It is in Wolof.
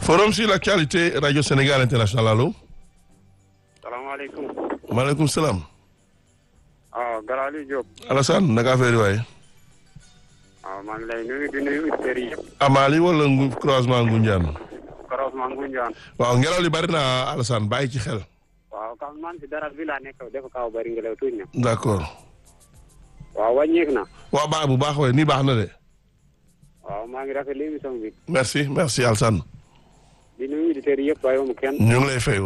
forum sur l'actualité radio Sénégal international allo. salaamaaleykum. maaleykum salaam. waaw Galaali Diop. Alassane naka affaire yi waaye. waaw maa ngi lay nuyu di nuyu auditeurs yi yëpp. Amali wala ngu croisement Ngunjaan. croisement Ngunjaan. waaw ngelaw li bari na Alassane bàyyi ci xel. waaw kam man si dara bi laa nekk dafa kaw bari ngelaw tuuti na. d'accord. waaw wàññeeku na. waaw baax bu baax waaye nii baax na de. waaw maa ngi rafetlu émission bi. merci merci Alassane. di nuyu auditeurs yi yëpp waaye mu kenn. ñu ngi lay fay